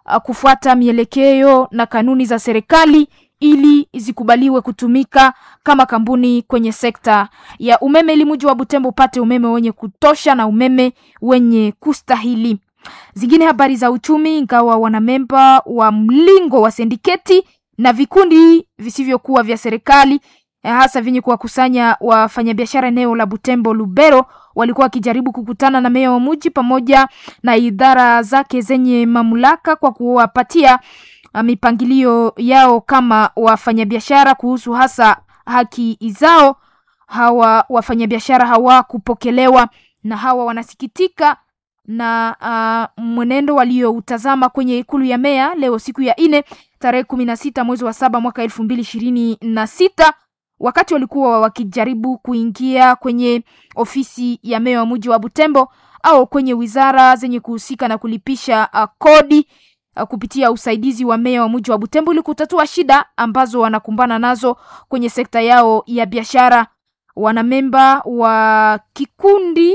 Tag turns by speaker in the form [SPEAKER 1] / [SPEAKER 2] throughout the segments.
[SPEAKER 1] uh, kufuata mielekeo na kanuni za serikali ili zikubaliwe kutumika kama kampuni kwenye sekta ya umeme ili mji wa Butembo upate umeme wenye kutosha na umeme wenye kustahili. Zingine habari za uchumi, ingawa wanamemba wa mlingo wa sindiketi na vikundi visivyokuwa vya serikali hasa vyenye kuwakusanya wafanyabiashara eneo la Butembo Lubero walikuwa wakijaribu kukutana na meya wa mji pamoja na idara zake zenye mamlaka kwa kuwapatia mipangilio yao kama wafanyabiashara kuhusu hasa haki zao. Hawa wafanyabiashara hawakupokelewa na hawa wanasikitika na uh, mwenendo walioutazama kwenye ikulu ya meya leo siku ya nne tarehe kumi na sita mwezi wa saba mwaka elfu mbili ishirini na sita wakati walikuwa wakijaribu kuingia kwenye ofisi ya meya wa mji wa Butembo au kwenye wizara zenye kuhusika na kulipisha uh, kodi uh, kupitia usaidizi wa meya wa mji wa Butembo ili kutatua shida ambazo wanakumbana nazo kwenye sekta yao ya biashara. Wanamemba wa kikundi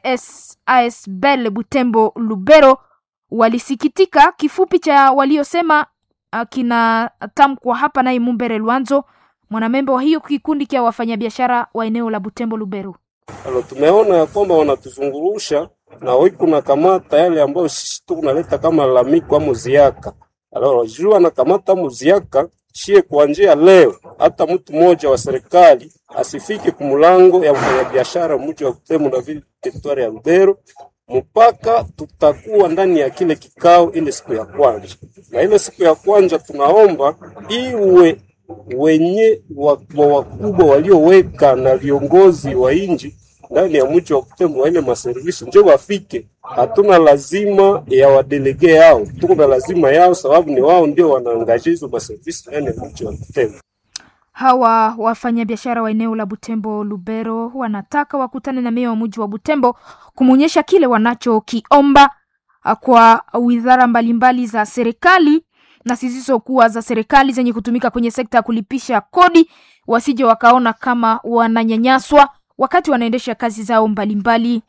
[SPEAKER 1] PSASBL Butembo Lubero walisikitika. Kifupi cha waliosema uh, kinatamkwa hapa naye Mumbere Lwanzo mwanamemba wa hiyo kikundi kia wafanyabiashara wa eneo la Butembo Lubero.
[SPEAKER 2] Alo, tumeona ya kwamba wanatuzungurusha na wiku na kamata yale ambayo sisi tu kunaleta kama lamiko ama ziaka. Alo, juu anakamata muziaka shie kuanzia leo, hata mtu mmoja wa serikali asifike kumulango ya mfanyabiashara mji wa Butembo na vile teritwari ya Lubero mpaka tutakuwa ndani ya kile kikao ile siku ya kwanza, na ile siku ya kwanza tunaomba iwe wenye wakubwa wakubwa walioweka na viongozi wa inji ndani ya mji wa Butembo wa ile maservisi njo wafike. Hatuna lazima ya wadelege yao, tuko na lazima yao, sababu ni wao ndio wanaangaje hizo maservisi ndani ya mji wa Butembo.
[SPEAKER 1] Hawa wafanyabiashara wa eneo la Butembo Lubero wanataka wakutane na meya wa mji wa Butembo kumwonyesha kile wanachokiomba kwa wizara mbalimbali za serikali na zisizokuwa za serikali zenye kutumika kwenye sekta ya kulipisha kodi, wasije wakaona kama wananyanyaswa wakati wanaendesha kazi zao mbalimbali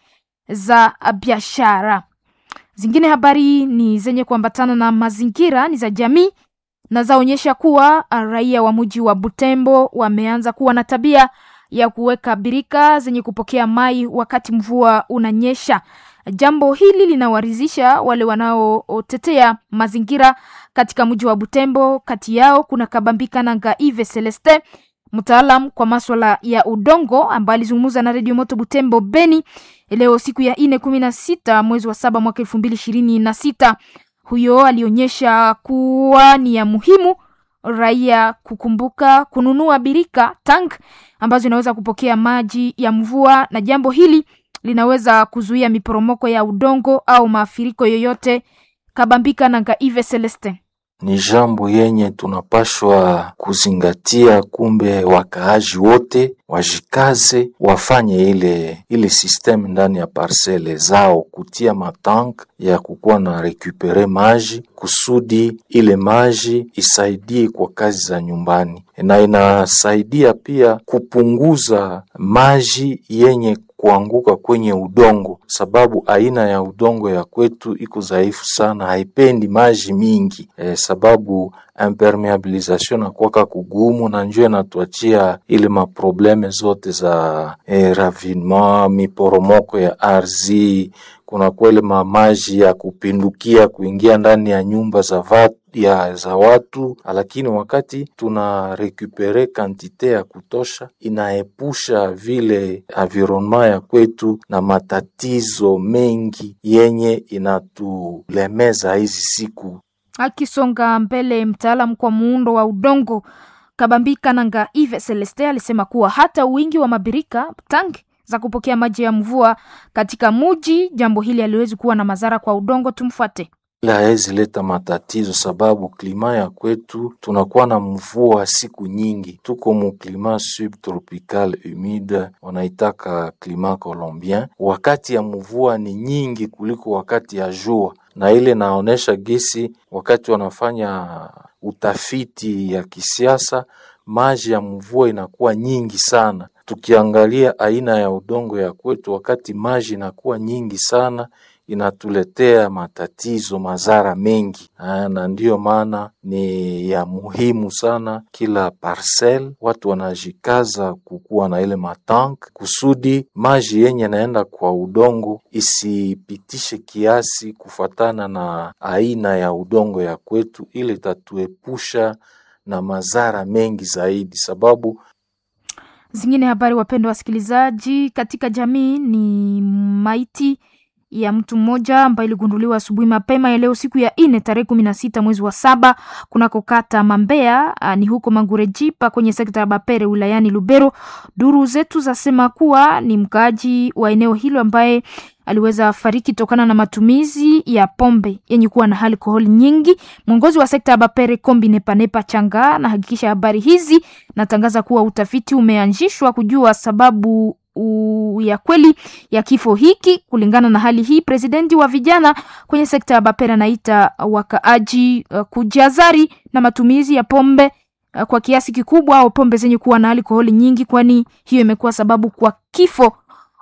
[SPEAKER 1] za biashara. Zingine habari ni zenye kuambatana na mazingira, ni za jamii na zaonyesha kuwa raia wa mji wa Butembo wameanza kuwa na tabia ya kuweka birika zenye kupokea mai wakati mvua unanyesha. Jambo hili linawaridhisha wale wanaotetea mazingira katika mji wa Butembo. Kati yao kuna Kabambika na Ngaive Celeste, mtaalam kwa maswala ya udongo, ambaye alizungumza na redio Moto Butembo Beni leo siku ya nne kumi na sita mwezi wa saba mwaka elfu mbili ishirini na sita. Huyo alionyesha kuwa ni ya muhimu raia kukumbuka kununua birika tank ambazo inaweza kupokea maji ya mvua, na jambo hili linaweza kuzuia miporomoko ya udongo au maafuriko yoyote. Kabambika na Ngaive Celeste
[SPEAKER 3] ni jambo yenye tunapashwa kuzingatia. Kumbe wakaaji wote wajikaze, wafanye ile ile system ndani ya parcele zao, kutia matank ya kukuwa na rekupere maji kusudi ile maji isaidie kwa kazi za nyumbani, na inasaidia pia kupunguza maji yenye kuanguka kwenye udongo, sababu aina ya udongo ya kwetu iko dhaifu sana, haipendi maji mingi e, sababu impermeabilisation nakwaka kugumu, na njoo inatuachia ile maprobleme zote za e, ravinement, miporomoko ya ardhi kuna kwele mamaji ya kupindukia kuingia ndani ya nyumba za vatu, ya za watu, lakini wakati tuna rekupere kantite ya kutosha, inaepusha vile environnement ya kwetu na matatizo mengi yenye inatulemeza hizi siku.
[SPEAKER 1] Akisonga mbele, mtaalamu kwa muundo wa udongo Kabambika Nanga Ive Celeste alisema kuwa hata wingi wa mabirika tangi za kupokea maji ya mvua katika muji, jambo hili haliwezi kuwa na madhara kwa udongo. Tumfuate.
[SPEAKER 3] Ila hawezi leta matatizo sababu klima ya kwetu tunakuwa na mvua siku nyingi, tuko mu klima subtropical humide, wanaitaka klima colombien. Wakati ya mvua ni nyingi kuliko wakati ya jua, na ile naonesha gesi wakati wanafanya utafiti ya kisiasa, maji ya mvua inakuwa nyingi sana tukiangalia aina ya udongo ya kwetu, wakati maji inakuwa nyingi sana, inatuletea matatizo madhara mengi ah, na ndiyo maana ni ya muhimu sana kila parcel watu wanajikaza kukuwa na ile matank kusudi maji yenye naenda kwa udongo isipitishe kiasi kufatana na aina ya udongo ya kwetu, ili itatuepusha na madhara mengi zaidi, sababu
[SPEAKER 1] Zingine habari, wapendwa wasikilizaji, katika jamii ni maiti ya mtu mmoja ambaye iligunduliwa asubuhi mapema ya leo siku ya nne tarehe kumi na sita mwezi wa saba kunako kata Mambea ah, ni huko Mangurejipa kwenye sekta ya Bapere wilayani Lubero. Duru zetu zasema kuwa ni mkaaji wa eneo hilo ambaye aliweza fariki tokana na matumizi ya pombe yenye kuwa na alkoholi nyingi. Mwongozi wa sekta ya Bapere Kombi Nepanepa Changa anahakikisha habari hizi, natangaza kuwa utafiti umeanzishwa kujua sababu u, ya kweli ya kifo hiki. Kulingana na hali hii, presidenti wa vijana kwenye sekta ya Bapere anaita wakaaji uh, kujazari na matumizi ya pombe uh, kwa kiasi kikubwa au pombe zenye kuwa na alkoholi nyingi, kwani hiyo imekuwa sababu kwa kifo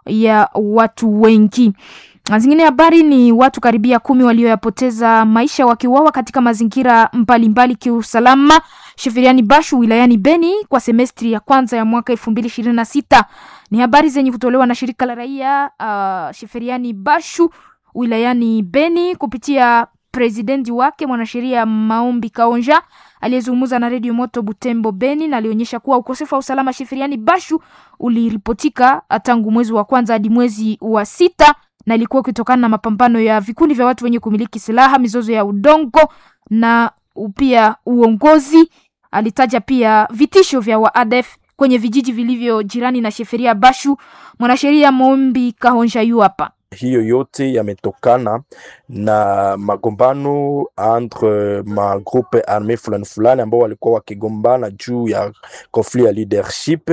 [SPEAKER 1] ya watu wengi. Na Zingine habari ni watu karibia kumi walioyapoteza maisha wakiuawa katika mazingira mbalimbali kiusalama Sheferiani Bashu wilayani Beni kwa semestri ya kwanza ya mwaka elfu mbili ishirini na sita. Ni habari zenye kutolewa na shirika la raia uh, Sheferiani Bashu wilayani Beni kupitia presidenti wake mwanasheria Maombi Kaonja aliyezungumza na redio Moto Butembo Beni, na alionyesha kuwa ukosefu wa usalama Sheferiani Bashu uliripotika tangu mwezi wa kwanza hadi mwezi wa sita na ilikuwa ukitokana na mapambano ya vikundi vya watu wenye kumiliki silaha, mizozo ya udongo na pia uongozi. Alitaja pia vitisho vya waadef kwenye vijiji vilivyo jirani na Sheferia Bashu. Mwanasheria Mombi Kahonja yu hapa.
[SPEAKER 4] hiyo yote yametokana na magombano entre magrupe arme fulani fulani ambao walikuwa wakigombana juu ya conflit ya leadership,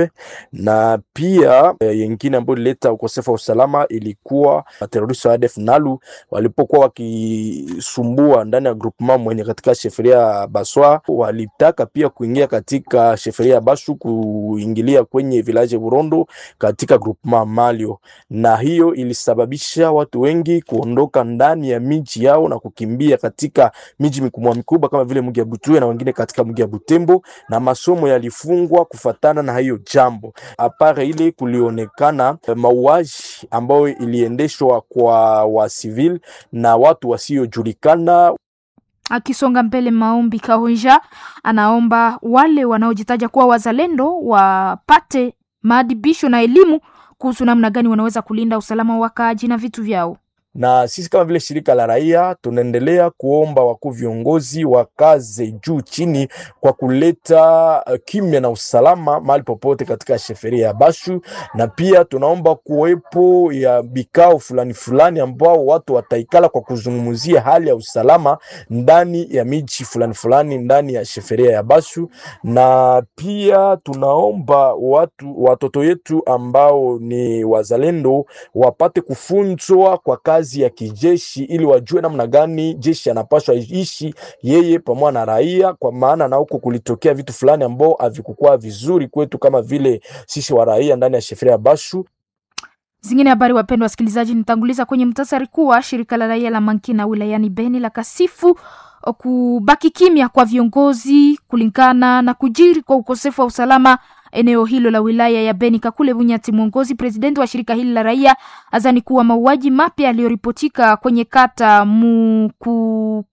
[SPEAKER 4] na pia eh, yengine ambayo ilileta ukosefu wa usalama ilikuwa materoristi wa ADF Nalu walipokuwa wakisumbua ndani ya groupement mwenye katika sheferia ya Baswa, walitaka pia kuingia katika sheferia ya Bashu, kuingilia kwenye village Burondo katika groupement Malio, na hiyo ilisababisha watu wengi kuondoka ndani ya miji yao na kukimbia katika miji mikubwa mikubwa kama vile mji ya Butue na wengine katika mji ya Butembo, na masomo yalifungwa kufatana na hiyo jambo. Apare ile kulionekana eh, mauaji ambayo iliendeshwa kwa wa civil na watu wasiojulikana
[SPEAKER 1] Akisonga mbele, Maombi Kahonja anaomba wale wanaojitaja kuwa wazalendo wapate maadibisho na elimu kuhusu namna gani wanaweza kulinda usalama wa wakaaji na vitu vyao.
[SPEAKER 4] na sisi kama vile shirika la raia tunaendelea kuomba wakuu viongozi wakaze juu chini kwa kuleta uh, kimya na usalama mahali popote katika sheferia ya Bashu, na pia tunaomba kuwepo ya vikao fulani fulani ambao watu wataikala kwa kuzungumzia hali ya usalama ndani ya miji fulani fulani ndani ya sheferia ya Bashu, na pia tunaomba watu watoto yetu ambao ni wazalendo wapate kufunzwa kwa kazi ya kijeshi ili wajue namna gani jeshi anapaswa ishi yeye pamoja na raia, kwa maana na huko kulitokea vitu fulani ambao havikukuwa vizuri kwetu kama vile sisi wa raia ndani ya sheferia ya Bashu.
[SPEAKER 1] Zingine habari, wapendwa wasikilizaji, nitanguliza kwenye mtasari kuwa shirika la raia la Mankina wilayani Beni la kasifu kubaki kimya kwa viongozi kulingana na kujiri kwa ukosefu wa usalama eneo hilo la wilaya ya Beni. Kakule Bunyati, mwongozi presidenti wa shirika hili la raia, azani kuwa mauaji mapya yaliyoripotika kwenye kata Muku,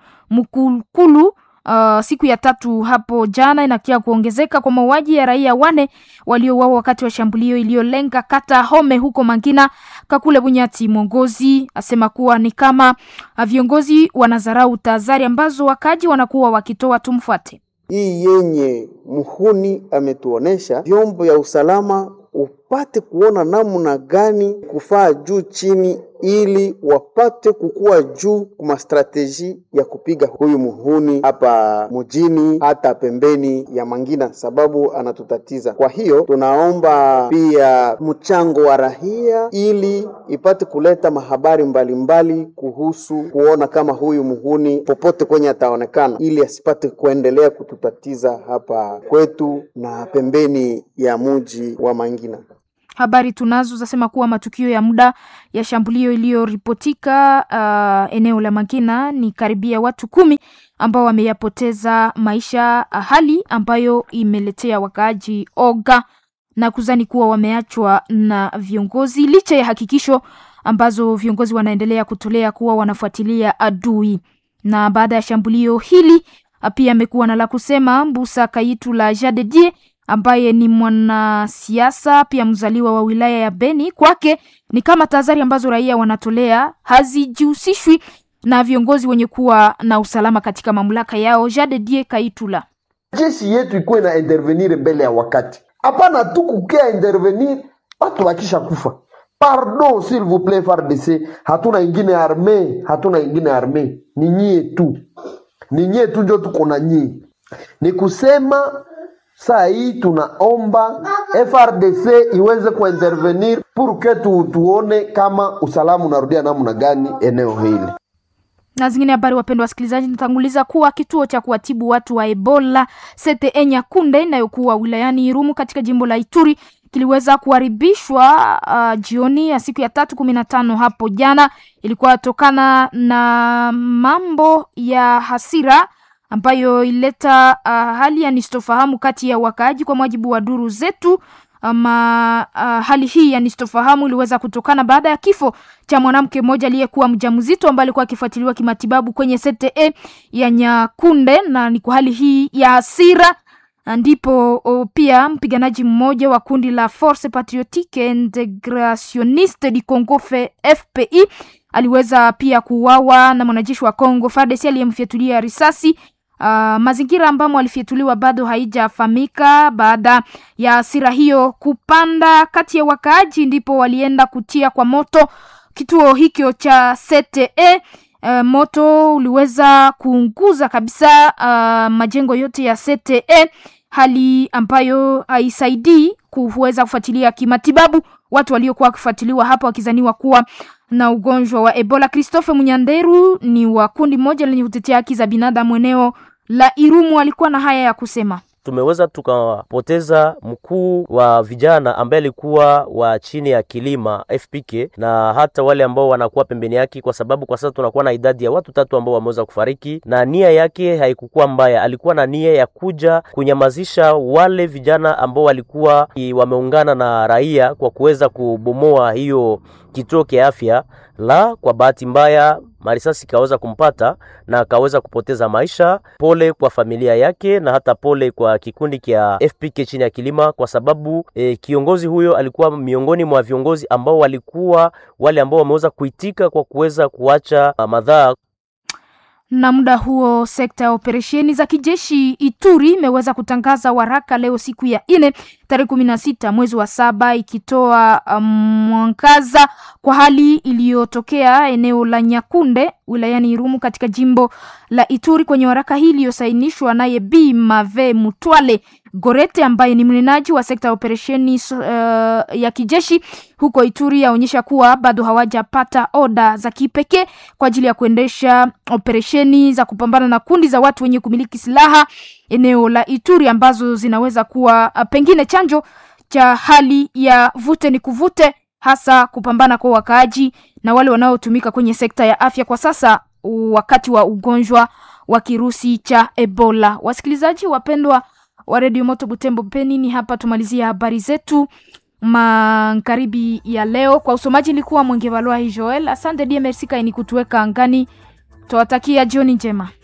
[SPEAKER 1] Mukukulu uh, siku ya tatu hapo jana inakia kuongezeka kwa mauaji ya raia wane waliouawa wakati wa shambulio iliyolenga kata Home huko Mangina. Kakule Bunyati mwongozi asema kuwa ni kama uh, viongozi wanadharau tahadhari ambazo wakaji wanakuwa wakitoa. Tumfuate.
[SPEAKER 5] hii yenye muhuni ametuonesha vyombo ya usalama upate kuona namna gani kufaa juu chini, ili wapate kukua juu kuma strateji ya kupiga huyu muhuni hapa mujini, hata pembeni ya Mangina, sababu anatutatiza. Kwa hiyo tunaomba pia mchango wa rahia, ili ipate kuleta mahabari mbalimbali mbali kuhusu kuona kama huyu muhuni popote kwenye ataonekana, ili asipate kuendelea kututatiza hapa kwetu na pembeni ya muji wa Mangina.
[SPEAKER 1] Habari tunazo zasema kuwa matukio ya muda ya shambulio iliyoripotika uh, eneo la Magina ni karibia watu kumi ambao wameyapoteza maisha, hali ambayo imeletea wakaaji oga na kuzani kuwa wameachwa na viongozi licha ya hakikisho ambazo viongozi wanaendelea kutolea kuwa wanafuatilia adui. Na baada ya shambulio hili pia amekuwa na la kusema Mbusa Kayitu la Jadedie ambaye ni mwanasiasa pia mzaliwa wa wilaya ya Beni. Kwake ni kama tahadhari ambazo raia wanatolea hazijihusishwi na viongozi wenye kuwa na usalama katika mamlaka yao. Jadedie Kaitula:
[SPEAKER 6] jeshi yetu ikuwe na intervenir mbele ya wakati, hapana tu kukia intervenir watu wakisha kufa. Pardon s'il vous plaît FARDC, hatuna ingine arme, hatuna ingine arme, ni nyie tu, ni nyie tu njo tuko na nyie. Ni kusema saa hii tunaomba FRDC iweze kuintervenir pour que tu, tuone kama usalama unarudia namna gani eneo hili.
[SPEAKER 1] Na zingine habari, wapendwa wasikilizaji, natanguliza kuwa kituo cha kuwatibu watu wa Ebola CTE Nyakunde inayokuwa wilayani Irumu katika jimbo la Ituri kiliweza kuharibishwa uh, jioni ya siku ya tatu kumi na tano hapo jana. Ilikuwa tokana na mambo ya hasira ambayo ileta uh, hali ya nisitofahamu kati ya wakaaji, kwa mujibu wa duru zetu. Ama uh, hali hii ya nisitofahamu iliweza kutokana baada ya kifo cha mwanamke mmoja aliyekuwa mjamzito ambaye alikuwa akifuatiliwa kimatibabu kwenye CTE ya Nyakunde, na ni kwa hali hii ya hasira ndipo o, pia mpiganaji mmoja wa kundi la Force Patriotique Integrationniste du Congo FPI aliweza pia kuuawa na mwanajeshi wa Congo FARDC aliyemfyatulia risasi. Uh, mazingira ambamo alifyatuliwa bado haijafahamika. Baada ya hasira hiyo kupanda kati ya wakaaji, ndipo walienda kutia kwa moto kituo hicho cha CTE. Uh, moto uliweza kuunguza kabisa uh, majengo yote ya CTE, hali ambayo haisaidii kuweza kufuatilia kimatibabu watu waliokuwa wakifuatiliwa hapa wakizaniwa kuwa na ugonjwa wa Ebola. Christophe Munyanderu ni wa kundi moja lenye kutetea haki za binadamu eneo la Irumu, alikuwa na haya ya kusema.
[SPEAKER 7] Tumeweza tukapoteza mkuu wa vijana ambaye alikuwa wa chini ya kilima FPK na hata wale ambao wanakuwa pembeni yake, kwa sababu kwa sasa tunakuwa na idadi ya watu tatu ambao wameweza kufariki, na nia yake haikukuwa mbaya. Alikuwa na nia ya kuja kunyamazisha wale vijana ambao walikuwa wameungana na raia kwa kuweza kubomoa hiyo kituo cha afya la. Kwa bahati mbaya marisasi kaweza kumpata na akaweza kupoteza maisha. Pole kwa familia yake na hata pole kwa kikundi cha FPK chini ya kilima, kwa sababu e, kiongozi huyo alikuwa miongoni mwa viongozi ambao walikuwa wale ambao wameweza kuitika kwa kuweza kuacha madhara
[SPEAKER 1] na muda huo sekta ya operesheni za kijeshi Ituri imeweza kutangaza waraka leo siku ya nne tarehe kumi na sita mwezi wa saba ikitoa mwangaza um, kwa hali iliyotokea eneo la Nyakunde wilayani Irumu katika jimbo la Ituri. Kwenye waraka hii iliyosainishwa naye Bi Mave Mutwale Gorete ambaye ni mnenaji wa sekta ya operesheni uh, ya kijeshi huko Ituri yaonyesha kuwa bado hawajapata oda za kipekee kwa ajili ya kuendesha operesheni za kupambana na kundi za watu wenye kumiliki silaha eneo la Ituri ambazo zinaweza kuwa uh, pengine chanjo cha hali ya vute ni kuvute, hasa kupambana kwa wakaaji na wale wanaotumika kwenye sekta ya afya kwa sasa wakati wa ugonjwa wa kirusi cha Ebola. Wasikilizaji wapendwa wa redio Moto Butembo Peni, ni hapa tumalizia habari zetu magharibi ya leo. Kwa usomaji ilikuwa Mwenge Valwa Joel. Asante die merci kaini kutuweka angani. Twawatakia jioni njema.